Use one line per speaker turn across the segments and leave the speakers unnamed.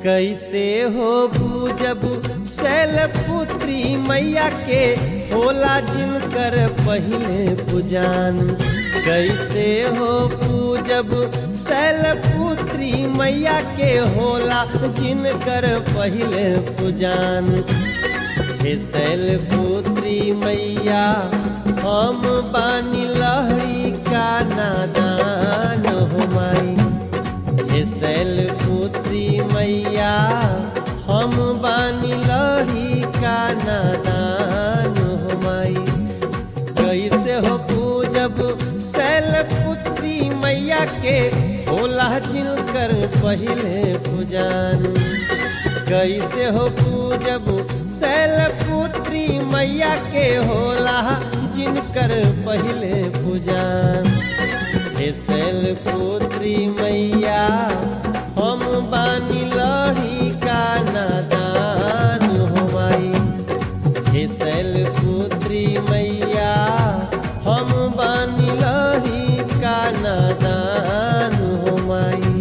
कैसे हो भूजब शैलपुत्री मैया के होला जिनकर पहले पुजान कैसे हो पूजब शैलपुत्री मैया के होला जिनकर पहले पुजान हे शैलपुत्री मैया हम बानी लहरी का नादान हो माई हे शैलपुत्री मैया हम बानी लहरी का नादान हो माई कैसे हो पूजब शैलपुत्री मैया के होला जिनकर पहले पुजान कैसे हो पूजब शैलपुत्री मैया के होला जिनकर पहले पुजान हे शैलपुत्री मैया हम बानी लड़ी का नादान हो माई हे शैलपुत्री मैया हम बानी लड़ी का नादान हो माई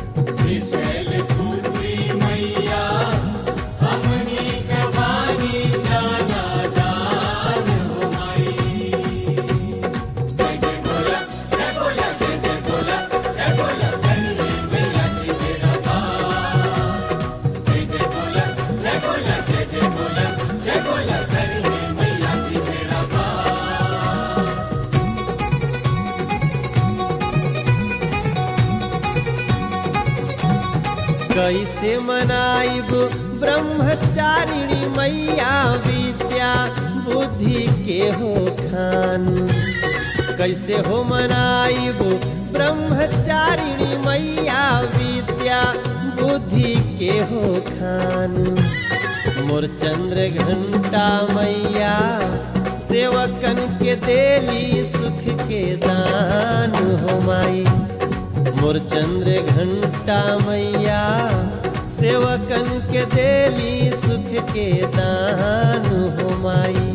कैसे मनाइब ब्रह्मचारिणी मैया विद्या बुद्धि के हो खान कैसे हो मनाइब ब्रह्मचारिणी मैया विद्या बुद्धि के हो खान मोर चंद्र घंटा मैया सेवकन के देली सुख के दान हो माई मोर चंद्र घंटा मैया सेवकन के देली सुख के दान हो माई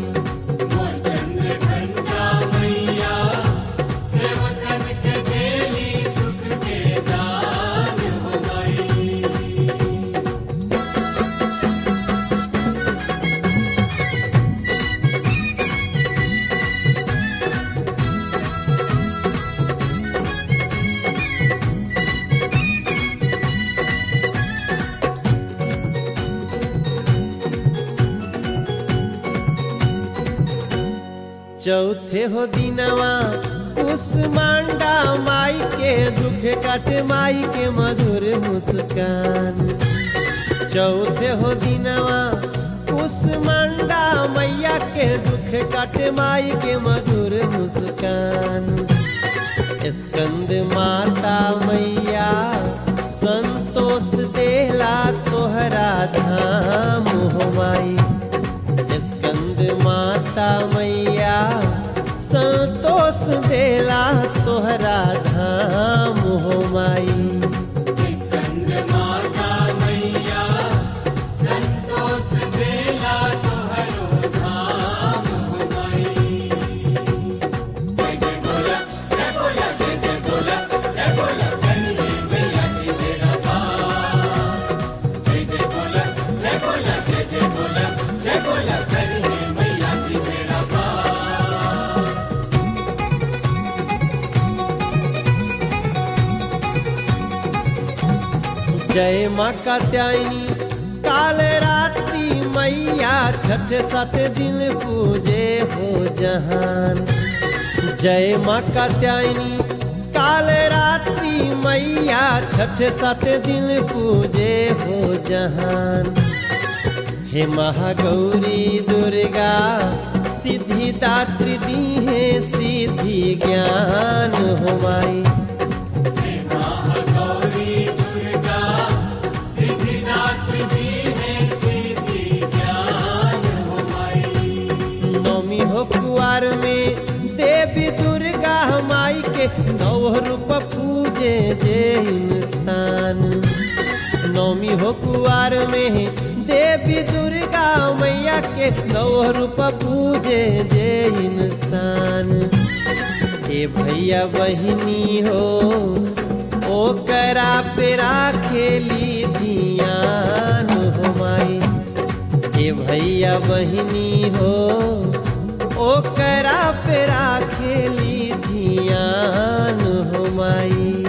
चौथे हो दिनवा कुसमांडा माई के दुख काटे माई के मधुर मुस्कान चौथे हो दिनवा कुसमांडा मैया के दुख काटे माई के मधुर मुस्कान स्कंद माता मैया संतोष देला तोहरा धाम हो माई स्कंद माता मैया संतोष देला तोहरा धाम हो माई जय माँ कात्यायनी काल रात्रि मैया छठ सात दिन पूजे हो जहान जय माँ कात्यायनी काल रात्रि मैया छठ सात दिन पूजे हो जहान हे महागौरी दुर्गा सिद्धि दात्री दी है सिद्धि ज्ञान हो माई नौमी हो कुआर में देवी दुर्गा माई के नौ रूप पूजे जे इंसान नौमी हो कुआर में देवी दुर्गा मैया के नौ रूप पूजे जे इंसान ए भैया बहिनी हो ओकरा पे राखेली धियान हो माई ए भैया बहिनी हो ओकरा पे राखेली धियान हो माई